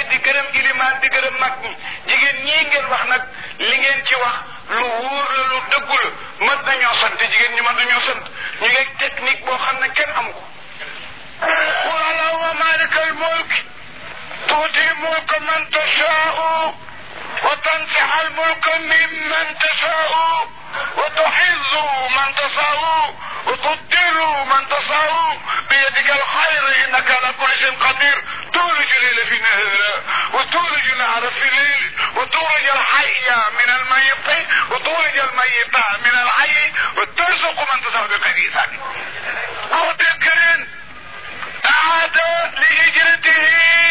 di gërëm ilimaan di gërëm mag ñi jigéen ñii ngeen wax nag li ngeen ci wax lu wóor la lu dëggu la mën nañoo sant jigéen ñi mën nañoo sant ñu ngi technique boo xam ne kenn amu ko qul allahumma malika al mulk tuuti mulka man tashaau wa tansiha al mulka mimman tashaau wa tuxizzu man tashaau wa tudillu man tashaau biyadika al xayr innaka ala kulli shayin qadir تولج الليل في النهار وتولج النهار في الليل وتولج الحي من الميت وتولج الميت من الحي وترزق من تشاء بغير حساب قوت الكريم أعاد لهجرته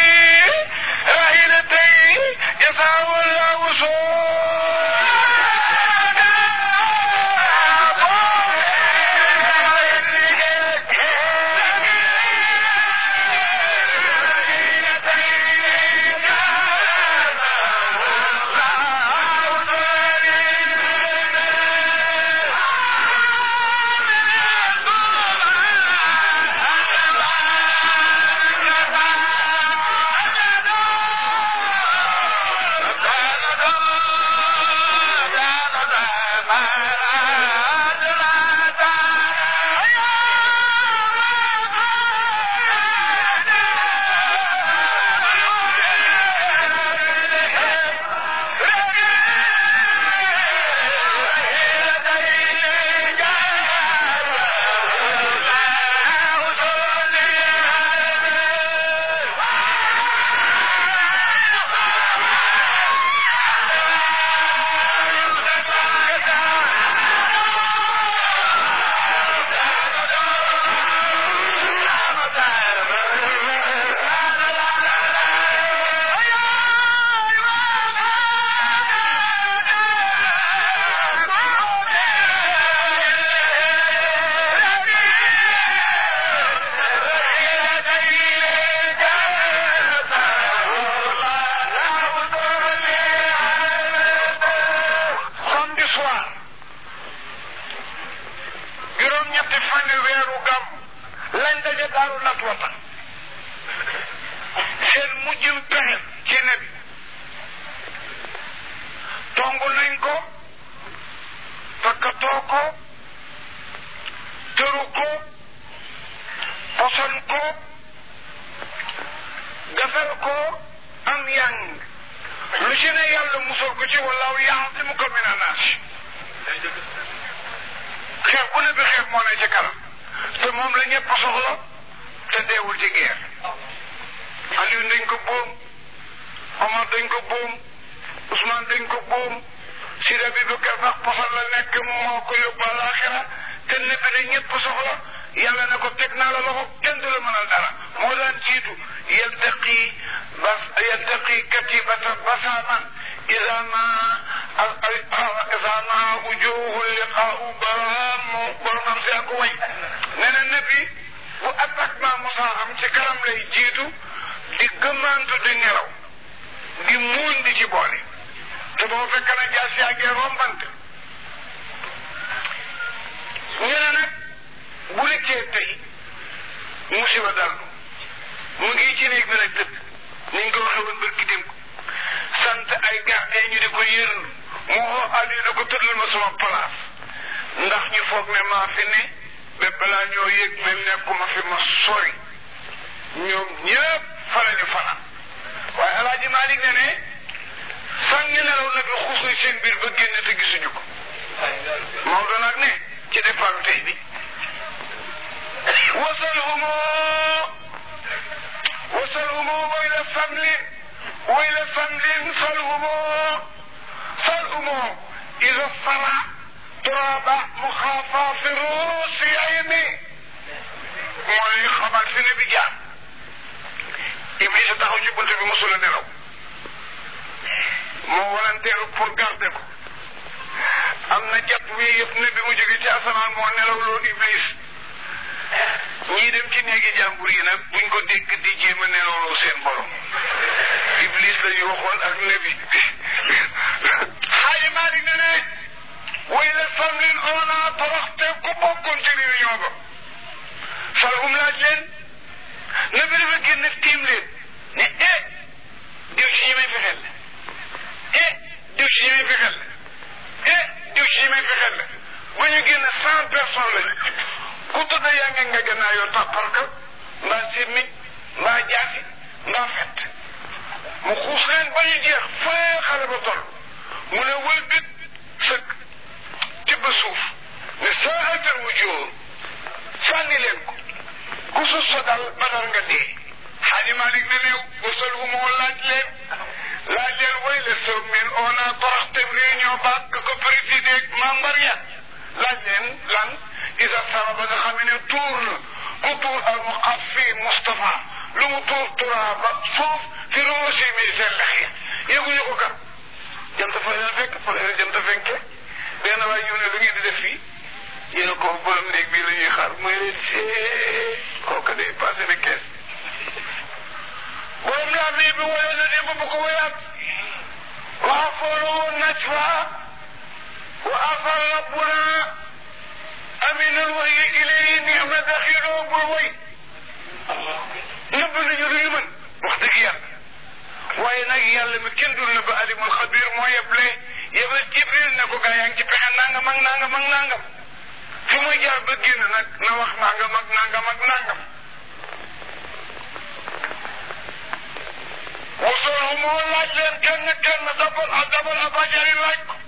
راهلتين يسعى الله samedi soir juróom-ñetti fani weeru gam lañ daje daaru nat wata seen mujjum pexe ci ne bi tongu nañ ko takkatoo ko tëru ko poson ko gafel ko am yang lu ci ne yàlla musal ko ci wallaahu yaasimuka mina naas xeex bu ne bi xeex moo ne ci kanam te moom la ñëpp soxla te deewul ci guerre Aliou dañ ko boom Omar dañ ko boom Ousmane dañ ko boom Sidi Abubakar sax posal la nekk moo ko yóbbu àllaaxira te nekk ne ñëpp soxla yàlla ne ko teg naa la loxo kenn du la mënal dara moo daan jiitu yaltaqi bas yaltaqi katibata basaaman ida ma ida ma wujuhu liqaau baraam boromam si ak way nee na nabi bu attaquement mosa am ci kanam lay jiitu di gëmmantu di nelaw di muun di ci boole te boo fekk na jaas yaa ngee rombante ñu ne nag bu rëccee tey musiba dal mu ngi ci néeg bi nag tëdd ni ñu ko waxee woon bërki démb sant ay gardien ñu di ko yërndu mu woo Aliou ne ko tëddal ma sama place ndax ñu foog ne maa fi ne ba balaa ñoo yëg même nekkuma fi ma sori ñoom ñëpp fa la ñu fanaan waaye alaaji Malick ne ne sànni nelaw nag la xuus seen biir ba génn te gisuñu ko Maodo nag ne ci départ tey bi وصلهم وصلهم وإلى فمل وإلى فمل صلهم صلهم إذا الصرع تراب مخافى في رؤوس عيني mooy xamal fi ne bi jaar Iblis taxaw ci bunt bi mosula nelaw moo walanteeru pour garder ko am na jat wi yëpp ne bi mu jóge ci asamaan moo nelaw loon Iblis ñii dem ci néegi jàmbur yi nag buñ ko dégg di jéem a nelawloo seen borom iblis la ñu waxoon ak nebi xaaji Maalik ne ne way la famlin ona toroxte ku bokkoon ci réunion ba salhum laaj leen nebi dafa génn tiim leen ne eh diw ci ñi may fexeel la eh diw ci ñi may fexeel la eh diw ci ñi may fexeel la ba ñu génn cent personnes lañu ku tudd yaa ngi nga gannaaw yoo tàpparka mbaa simmiñ mbaa jaasi mbaa fett mu xuus leen ba ñu jeex fee xale ba toll mu ne wëlbit sëkk tibb suuf ne saahatal mu jóor sànni leen ko ku sus sa dal badar nga dee xaaji Malik ne ne wasal hu moo laaj leen laaj leen way le soog min on a toroxte réunion baag ka ko présidé membre ya laaj leen lan isa sara ba nga xam ne tuur na ku tuur al mu xaf fii Moustapha lu mu tuur turaaba suuf fi roosi mi seen lex ya yëguñu ko kat jant fa leen fekk fa leen jant fenke benn waay ñëw ne lu ngeen di def fii ñu ne ko borom néeg bii la ñuy xaar mooy leen see kooku day passé na kees borom laa bii bi woyoon na démb bu ko woyaat waa fooloo najwa wa afar rabbuna aminal wahyi ilayhi ni'ma daxiloo bul woy nëbb nañu lu ñu mën wax dëgg yàlla waaye nag yàlla mi kenn dul na ba alimul xabir moo yeble yebal jibril ne ko gaa yaa ngi ci pexe nangam ak nangam ak nangam fi muy jaar ba génn nag na wax nangam ak nangam ak nangam wasol moo laaj leen kenn kenn dabal a dabal a bajari laaj ko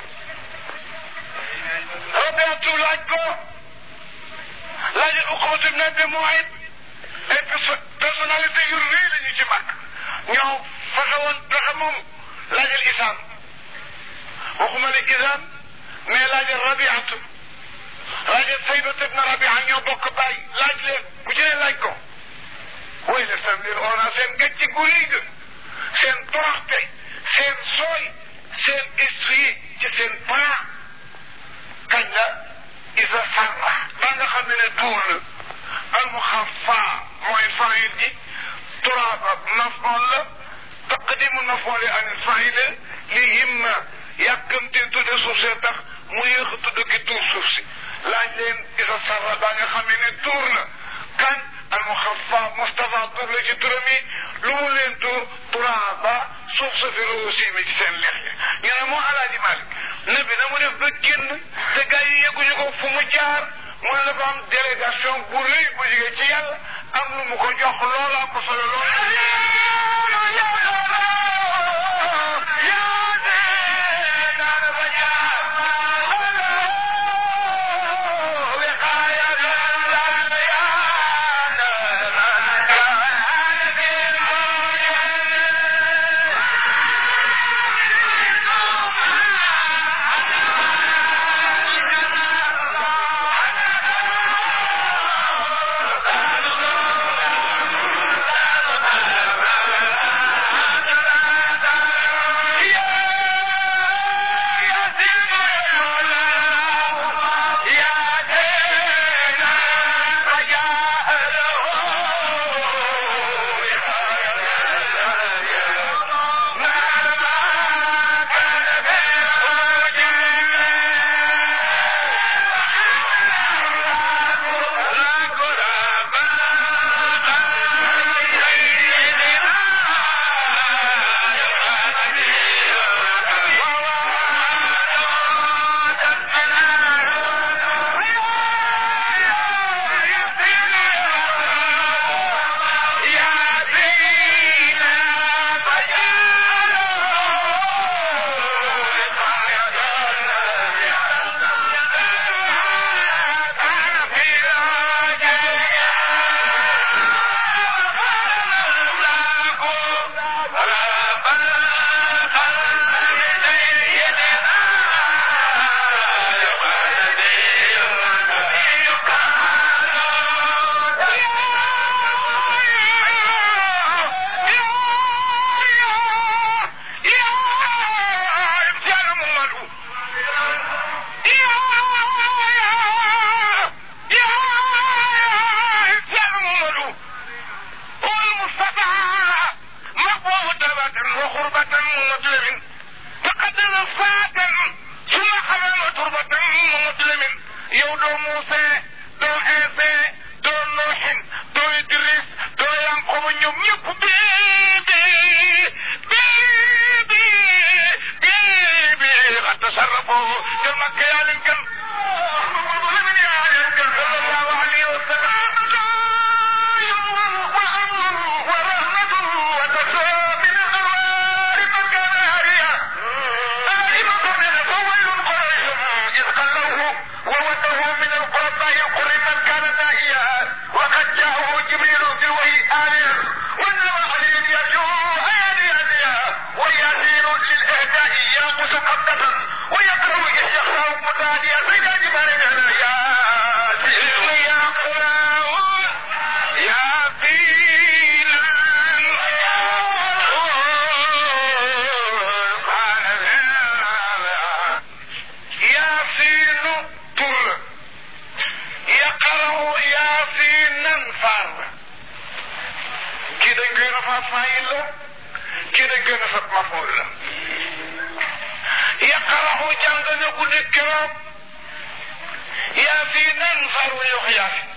rabiatu laaj ko laaj uqbat ibn abi muayt ay personnalité yu rëy la ñu ci mag ñoo fexe woon pexe moom laajal isaan waxuma ne isaan mais laajal rabiatu laajal saybat ibn rabia ñoo bokk baay laaj leen ku ci ne laaj ko way la samir on a seen gàcce gu rëy ga seen toroxte seen sooy seen esprit ci seen plan kañ la isa sarra ba nga xam ne ne tuur la almuxafa mooy faayil ji turaaba mafoon la taqdimu mafoon li anil faayil li himma yàkkamte tudde suuf see tax mu yéex a tudd ki tuur suuf si laaj leen isa sarra ba nga xam ne tuur na kañ almuxafa Moustapha tuur la ci turam yi lu mu leen tuur turaaba suuf sa fi aussi mi ci seen lex yi ñu ne moo alaaji Malik nabi na mu def ba génn te gars yi yegguñu ko fu mu jaar mu ne dafa am délégation bu rëy bu jógee ci yàlla am lu mu ko jox loola ko solo Moustapha faayil la kii nag gën a sab mafool la yaqaraxu jàng na guddi keroog yaa fi nan far wu yox yaa fi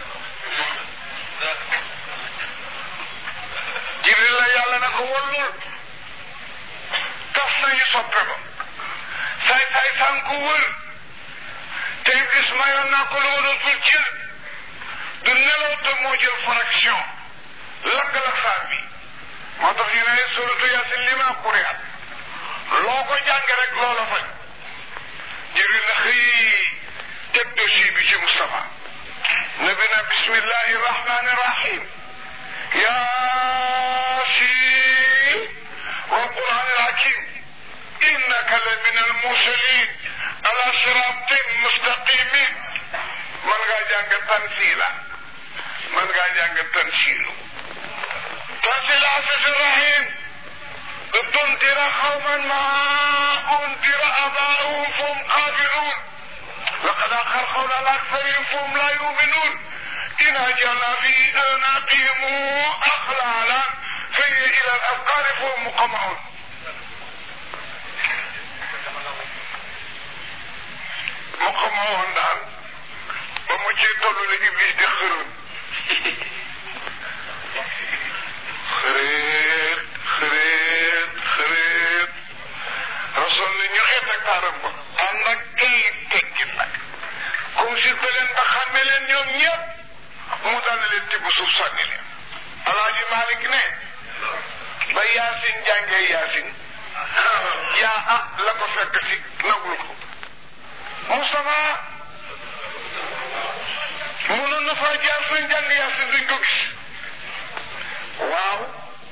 jibril la yàlla na ko wallul tas nañu soppe ba saay saay saan ko wër te gis mayoon naa ko lu ma dootul cër du nelaw te moo jël fraction lakk la saar bi moo tax ñu ne suratu yasin li ma quriat loo ko jànge rek loola faj jibril na xëy teg dossier bi ci Moustapha nabi na bismillahi rahmani rahim ياسين والقرآن الحكيم إنك لمن المرسلين على صراط مستقيم من غا جانغ تنسيلا من غا جانغ تنسيل تنسيل عزيز الرحيم تنذر قوما ما أنذر آباؤهم فهم قابلون لقد أخر قول الأكثرين فهم لا يؤمنون إن أجل في أناقهم أغلالا فهي إلى الأذقان فهم مقمعون مقمعون دال بمجي تولو لإبليس دي خرون خريط خريط خريط رسول الله ñoxee ak taaram ba ànd ak ay teggin nag consulté leen ba xàmme leen ñoom ñëpp mu daal leen tibb suuf sànni leen alaaji Malick ne ba yaasin jàngee yaasin yaa ah la ko fekk si nagul ko Moustapha mënoon na faa jaar suñ jàng yaasin duñ ko gis waaw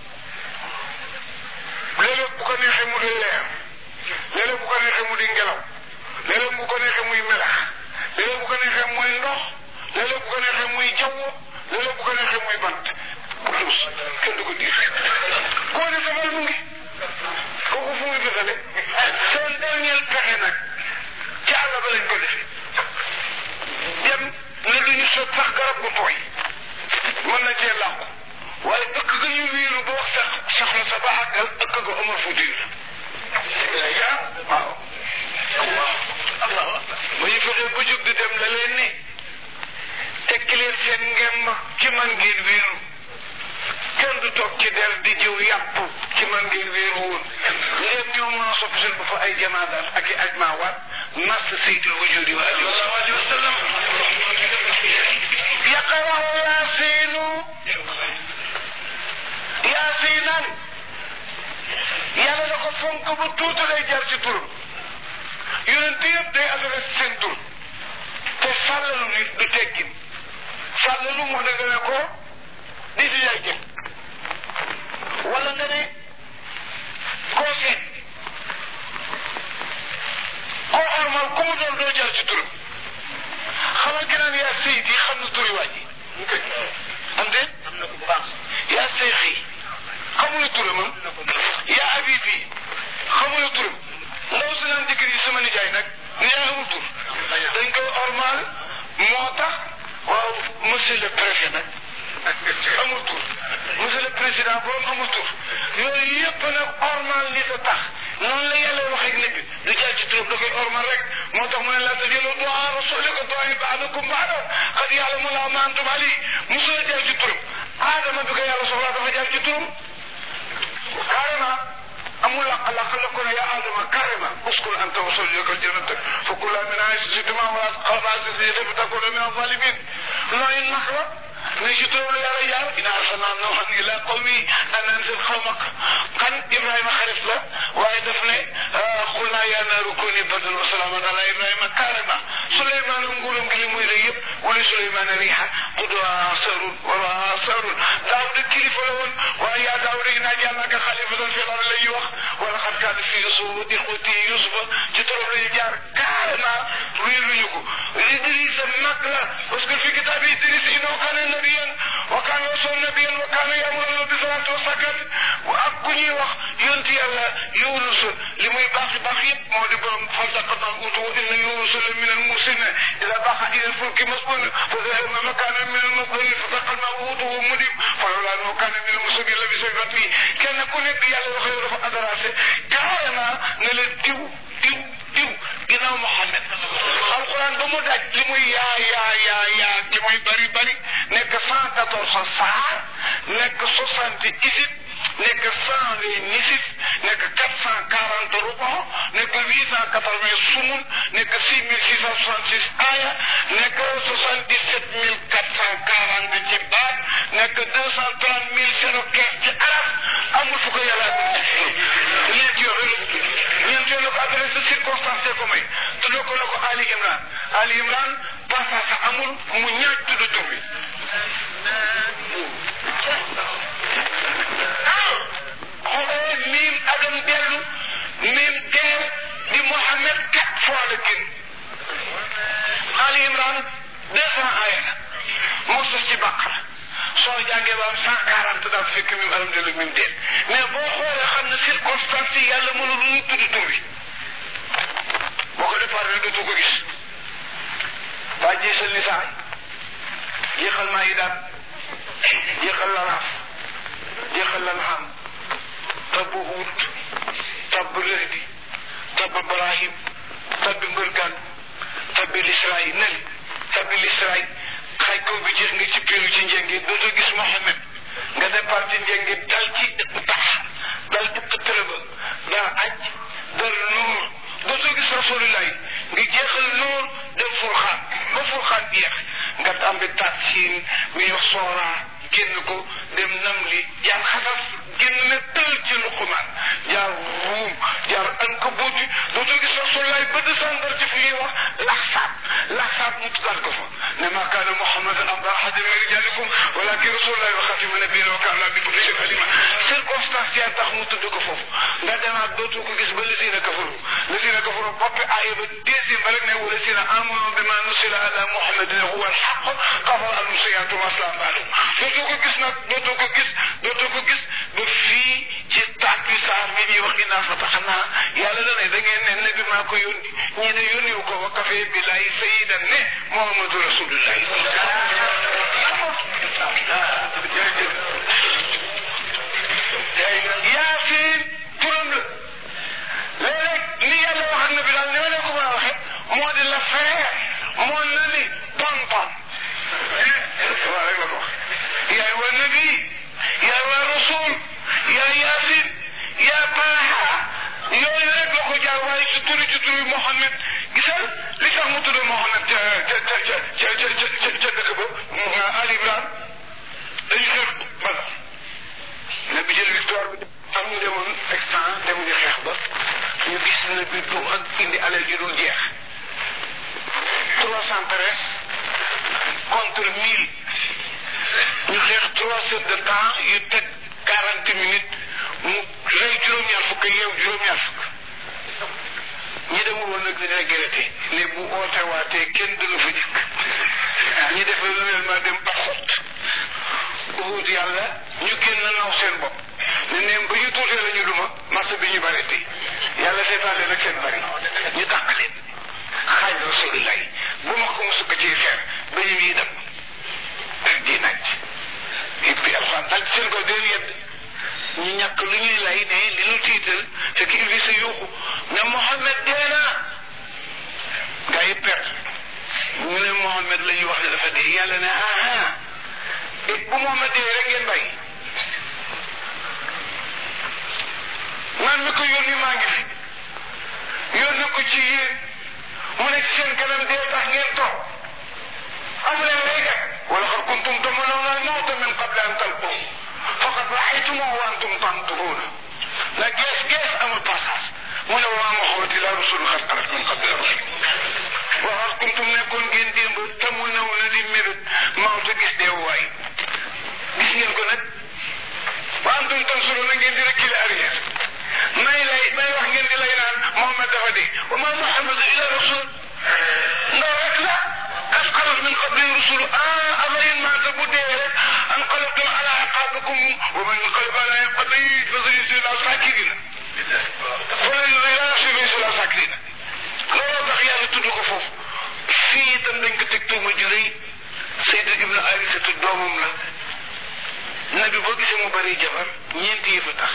léeg-léeg bu ko neexee mu di leer léeg-léeg bu ko neexee mu di ngelaw léeg-léeg bu ko neexee muy melax léeg-léeg bu ko neexee muy ndox léeg-léeg bu ko neexee muy jaww léeg-léeg bu ko neexee muy bant bu dus kenn du ko diir koo ne sama mu ngi kooku fu muy bëggale seen dernier pexe nag ci àll ba lañ ko defee dem ne duñu sot sax garab gu tooy mën na cee làqu waaye ëkk ga ñu wiiru ba wax sax soxla sa ba àggal ëkk ga amul fu diir waaw ba ñu fexee ba jóg di dem la leen ne tekki leen seen ngemb ci man ngeen wéeru kenn du toog ci der di jiw yàpp ci man ngeen wéeru woon ngeen ñoo mën a soppi seen bopp ay jamaadaat ak i ajmaawaat nas sayyidul wujudi wa alihi wa sallam yaqarahu yaasiinu yaasiinan yàlla da ko fonk bu tuuti lay jar ci turam yonent yëpp day adresse seen tur te sàllalu nit du teggin sàllalu moo ne nga ne ko di si yaay jël wala nga ne koo seet koo xormal ku mu doon doo jar ci turam xamal ki naan yaa sëy di xam na turi waa ji am de yaa seexi xamula turamam yaa abibi xamula turam ndaw si naan dikk yi sama nijaay nag nijaay amul tur dañ koy ormal moo tax waaw monsieur le préfet nag amul tur monsieur le président borom amul tur yooyu yëpp nag ormal nit a tax noonu la yàlla waxee ak nit bi du jaar ci turam da koy ormal rek moo tax mu ne la tajëlu du'a rasulika du'a ba'dakum ba'da qad ya'lamu Allahu ma antum ali musul jaar ci turam aadama bi ko yàlla soxlaa dafa jaar ci turam carrément amul laq laq la ko ne yaa aadama carrément uskun anta wa zawjuka al-jannata fa kulaa minhaa haysu shi'tumaa wa laa taqrabaa haadihi ash-shajarata fatakuunaa mina az-zaalimiin nooy nax la ne ci turam la yàlla jaar inna arsalnaa nuuhan ilaa qawmihi an anzir qawmak kan Ibrahima xarit la waaye daf ne qulnaa yaa naaru kuunii bardan wa salaaman alaa Ibrahima carrément Souleymane nguuram gi li muy rëy yëpp wala Souleymane riiha quduhaa sarun wa lahaa sarun Daawuda kilifa la woon waaye yaa Daawuda innaa ja'alnaaka xaliifatan fil ardi la ñuy wax wala xat kaana fi Yuusuf wa ixwati Yuusufa ci turam la ñu jaar carrément wéeruñu ko Idrissa mag la parce que fi kitaab yi Idriss innahu kaana nabiyyan wa kaana rasuulan nabiyyan wa kaana ya'muru bis salaati wa zakaati ak ku ñuy wax yonent yàlla Yunus li muy baax baax yëpp moo di borom faltaqata al-huutu wa inna Yunusa la mina al-mursaliin idhaa baqa ila al-fulki mashuun fa dhahaba makaana min al-masdari faltaqa al-huutu wa huwa mulim falawlaa annahu kaana min al-mursaliin bi say bat yi kenn ku nekk yàlla wax yow dafa adressé carrément ne la diw diw diw ginnaaw Mohamed alquran ba mu daj li muy yaa yaa yaa yaa li muy bari bari nekk cent quatorze saar nekk soixante isib nekk cent vingt nisif nekk quatre cent quarante rukon nekk huit cent quatre vingt sumun nekk six mille six cent soixante six aya nekk soixante dix sept mille quatre cent quarante ci baat nekk deux cent trente mille zéro quinze ci araf amul fu ko yàlla ñeent yooyu ñeent yooyu la ko adressé circonstance ko may tuddoo ko la ko Ali Imran Ali Imran passage amul mu ñaaj tudd tur bi xoolee miim adam dellu miim teer di Mohamed quatre fois la génn Ali Imran deux cent aaya la moo sos ci Baqara soo jàngee ba am cent quarante daal fekk miim adam dellu miim teer mais boo xoolee xam ne circonstance yi yàlla mënul lu tudd tur bi boo ko départ rek dootu ko gis waa jiisal lisaan jeexal maa yi daal jeexal la raaf jeexal la naam tabb huut tabb lëhdi tabb ibrahim tabbi mbërgaan tabbi lisraay neli tabbi lisraay xay kaw bi jeex nga ci piiru ci njëngi dootoo gis Mohamed nga départ ci njëngi dal ci tax dal ci xëttëra ba daa aj dal nuur dootoo gis rasulillahi nga jeexal nuur dem furxaan ba furxaan jeex nga tàmbi tasiin mi wax sooraa génn ko dem nam li jaar xasas génn ne tël ci luqumaan jaar ruum jaar ankabuuti dootoo gis rasulillahi ba descendre ci fu ñuy wax laxsaat laxsaat mu tuddaat ko fa ne ma kaana muhammadan aba ahadin min rijalikum walakin rasulullahi wa xatima nabiyina wa kaana bi kulli shay'in alima circonstance yaa tax mu tudd ko foofu nga demaat dootoo ko gis ba lisina kafaru lisina kafaru boppi aaya ba deuxième ba rek ne wa lisina amanu bima nusila ala muhammadin huwa alxaq kafara anhum sayyi'aatuhum wa aslaha baalahum dootoo ko gis nag dootoo ko gis dootoo ko gis ba fii ci tàkki saar bi ñuy wax ginnaaw fataxnaa yàlla da ne da ngeen ne nabi maa ko yónni ñii ne yónniwu ko wa kafee billahi sayidan ne muhammadu rasulullahi yaasin turam la léeg-léeg li yàlla wax ak nabi daal ni ma leen ko mën a waxee moo di la frère moo na ni tonton waaw rek la ko wax yaay wa nabi yaay wa rasul yaa yaasin yaa taaha yooyu rek la ko jaar waaye ci turi ci turi Mohamed gisal li tax mu tudd Mohamed ca ca ca ca ca ca ca ca dëkk ba Ali Imran dañu xeex bala na bi jël victoire bi am ñu demoon extant demuñu xeex ba ñu gis na bi du ak indi alal ji dul jeex trois cent treize contre mille ñu xeex trois heures de temps yu teg quarante minutes mu rey juróom-ñaar fukk yeew juróom-ñaar fukk ñi demul woon nag dina regretté ne bu oote waatee kenn du la fa jëkk ñi def renouvellement dem ba xot uut yàlla ñu génn naw seen bopp ne neem ba ñu tuutee la ñu duma marché bi ñu bareeti yàlla seetaale nag seen bari ñu dàq leen xaaj rasulillah bu ma ko mu sukk ci xeer ba ñu yi dem di naaj it bi alxuraan dal seen ko deen yedd ñu ñàkk lu ñuy lay ne li ñu tiital fekk iblis sa yuuxu ne Mohamed dee na gaa yi perte ñu ne Mohamed la ñuy wax ne dafa dee yàlla ne aha it bu Mohamed dee rek ngeen bàyyi man mi ko yónni maa ngi fi yónni ko ci yéen mu nekk seen kanam dee tax ngeen toog amu leen lay gat wala xar kuntum tamanawna al-mawta min qabli an talqahu faqad ra'aytumuhu wa antum tanzurun la gees gees amul passage mu ne waa Muhammad ila rasul xat xalat min qabli rasul wa xar kuntum nekkoon ngeen démb tamanawna di mébét mawta gis dee waay gis ngeen ko nag wa antum tanzurun ngeen di reculer arrière may lay may wax ngeen di lay naan Muhammad dafa dee wa ma Muhammad ila rasul ndaw rek la qad xalat min qabli rusul ah afain maata bu dee rek anqalabtum ala aqabikum wa man yanqalib ala aqabihi fa sayajzina sakirina falan yusila sakirina looloo tax yàlla tudd ko foofu fii itam dañ ko teg tuuma ju rëy Seydou Ibnu Arisatu doomam la nabi boo gisee mu bari jabar ñeenti yëf a tax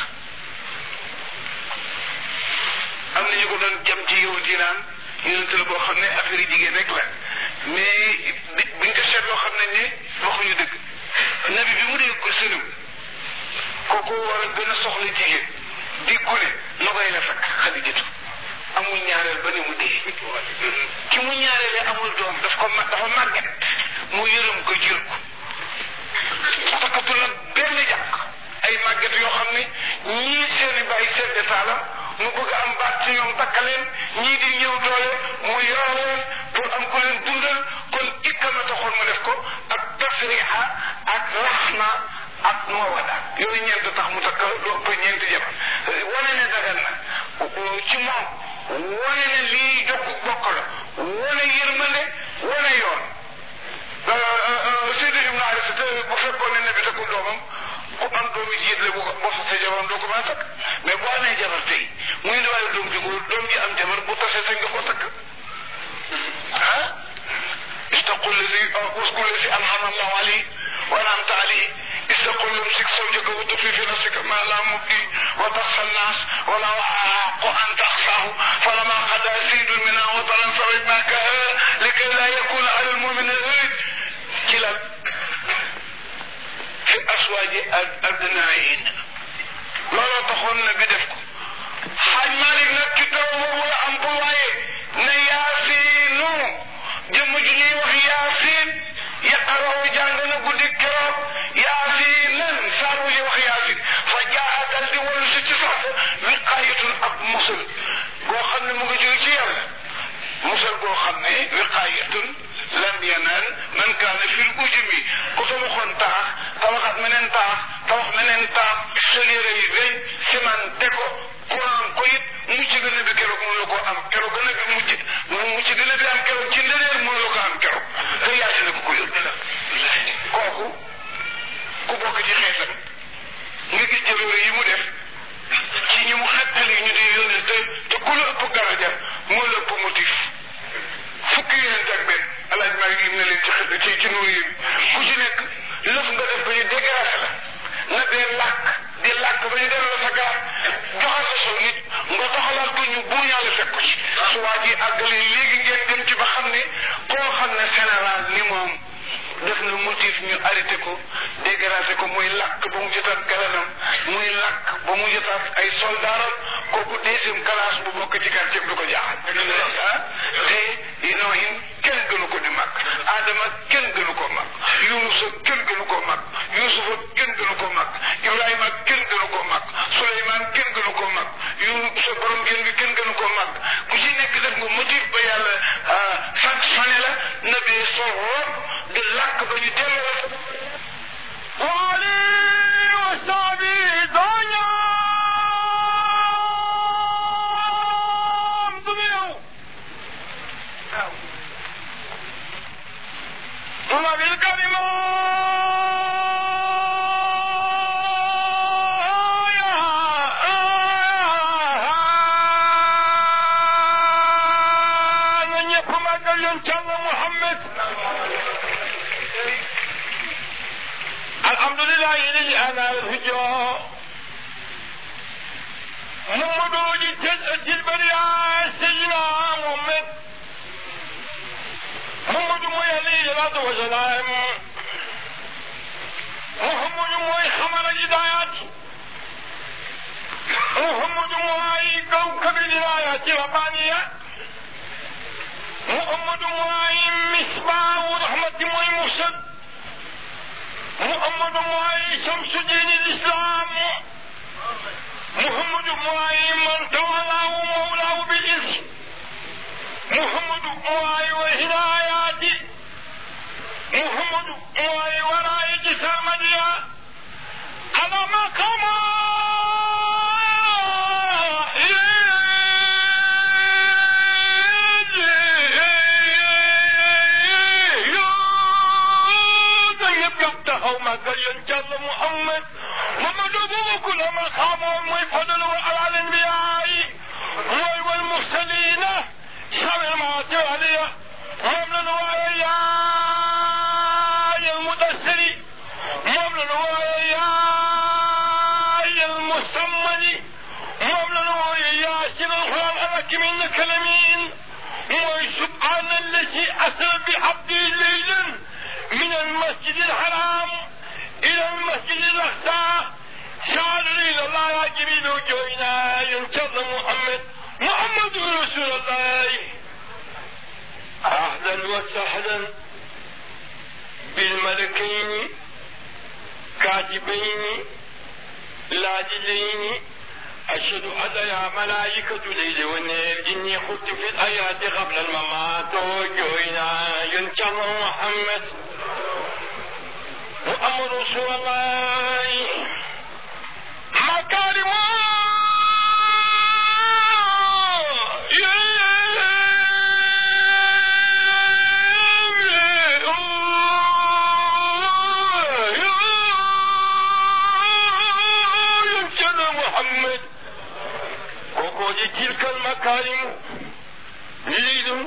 am na ñu ko doon jam ci yow di naan yonent la boo xam ne affaire yi jigéen rek la mais bi buñ ko seetloo xam nañ ne waxuñu dëgg nabi bi mu dee ko sënum kooku war a gën a soxla jigéen di gune na koy la fekk xadijatu amul ñaareel ba ni mu dee ki mu ñaareele amul doom daf ko ma dafa màgget mu yërëm ko jël ko takkatu nag benn jàkk ay màgget yoo xam ne ñii seeni bàyyi seen détaalam mu bëgg am baat ci ñoom takkaleen ñii di ñëw doole mu yor leen pour am ko leen dundal kon ikkama taxoon mu def ko ak tasriha ak raxma ak mawada yooyu ñeent tax mu takk lu ëpp ñeenti jabar wane ne dagan na ci moom wane ne lii jokk bokk la wane yërmande wane yoon Seydi Ibn Haris bu fekkoon ne ne bi takkul doomam ku am doomi jiit la bu ko boo fa sa jabaram doo ko mën a takk mais boo amee jabar tey muy ndiwaayu doom ji góor doom ji am jabar bu tasee sañ nga ko takk ah istaqul lazi uskul lazi an'ama allahu alayhi wa an'amta alayhi istaqul امسك زوجك وتخفي في نفسك ما لا مبدي وتخشى الناس ولو احق ان تخشاه فلما قضى سيد منها وطرا فردناكها لكي لا يكون على المؤمن غير كلا في ازواج ابنائهن looloo taxoon na bi def ko xaaj Malik nag ci taw boobu la am ko waaye ne yaasiinu jëmm ju ñuy wax yaasiin yaqaraw jàng na guddi keroog yaasiinan saar wu ñuy wax yaasiin fa jaa dal di wal si ci sax wiqaayatun ak musul goo xam ne mu ngi jóge ci yàlla musal goo xam ne wiqaayatun lam yanal man kaana fil ujumi ku tabaxoon taax tabaxat meneen taax tabax meneen taax solére yi weñ cimenté ko courant ko it mucc gën a bi keroog mënu la ko am keroog gën a bi mujj mucc gën a bi am keroog ci ndëneer mënu la ko am keroog te yaasi na ko ko yóbbu kooku ku bokk ci xeetam nga gis jëloore yi mu def ci ñi mu xettali ñu di yónnee te te ku la ëpp daraja moo la ëpp motif fukki yonent ak benn alaaj maa ngi lim na leen ci xet ci ci nuur yi ku ci nekk lëf nga def ba ñu dégracé la na dee làkk di làkk ba ñu dem la sa gaar joxe sa sol nit nga doxalaat ko ñu buuñaale fekk ci su waa ji àggale léegi ngeen dem ci ba xam ne koo xam ne général ni moom def na motif ñu arrêté ko dégracé ko muy làkk ba mu jotaat galanam muy làkk ba mu jotaat ay soldaaram kooku deuxième classe bu bokk ci quartier bi du ko jaaxal ah te Ibrahim kenn gënu ko di mag Adama kenn gënu ko mag Yunusa kenn gënu ko mag Yusufa kenn gënu ko mag Ibrahima kenn gënu ko mag Suleymaan kenn gënu ko mag Yunusa borom gën bi kenn gënu ko mag ku ci nekk def nga motif ba yàlla sanctionné la na bee soxor di làkk ba ñu delloo وعلي وصحبه ضيام ضميروا طلب الكلمة من يقوم قال ينشأ محمد الحمد لله الذي أنا الهجاء محمد وجدت البرياء سيدنا محمد محمد موي الصلاة والسلام محمد موي خمر الهدايات محمد موي كوكب الولايات الربانية محمد موي مصباح رحمة موي مرسل محمد موي شمس دين الإسلام محمد موي من تولاه مولاه بالإذن محمد موي والهدايات محمد موي وراء جسامنيا على مقام يبقى ما قال ينجل محمد محمد أبو كل ما خاموا ويفضلوا على الأنبياء والمرسلين شر ما عليه ومن ويا المدثر ومن ويا الحاكم انك لمين وسبحان الذي اسرى بعبده ليلا من المسجد الحرام الى المسجد الاقصى شعر الى الله يا جميل وجوهنا ينتظر محمد محمد رسول الله اهلا وسهلا بالملكين كاتبين لاجلين أشهد أن يا ملائكة الليل والنير إني خدت في الآيات قبل الممات وجوينا ينتظر محمد وأمر رسول الله مكارم محمد وقود تلك المكارم ليل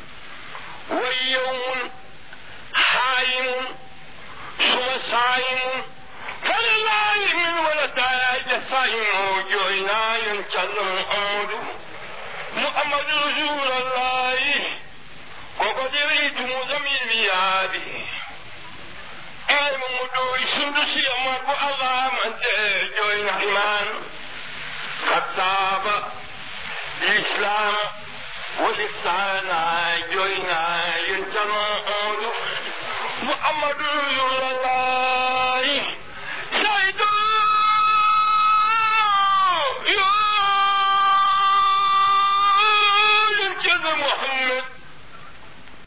ويوم حايم ثم صائم فلله من ولد إلا صائم وجوهنا ينتظر محمد محمد رسول الله وقد ريت مزمل بيابي أي مدوي سندسي أمر الله من جوين حمان خطاب الإسلام والإحسان جوينا ينتمى محمد رسول الله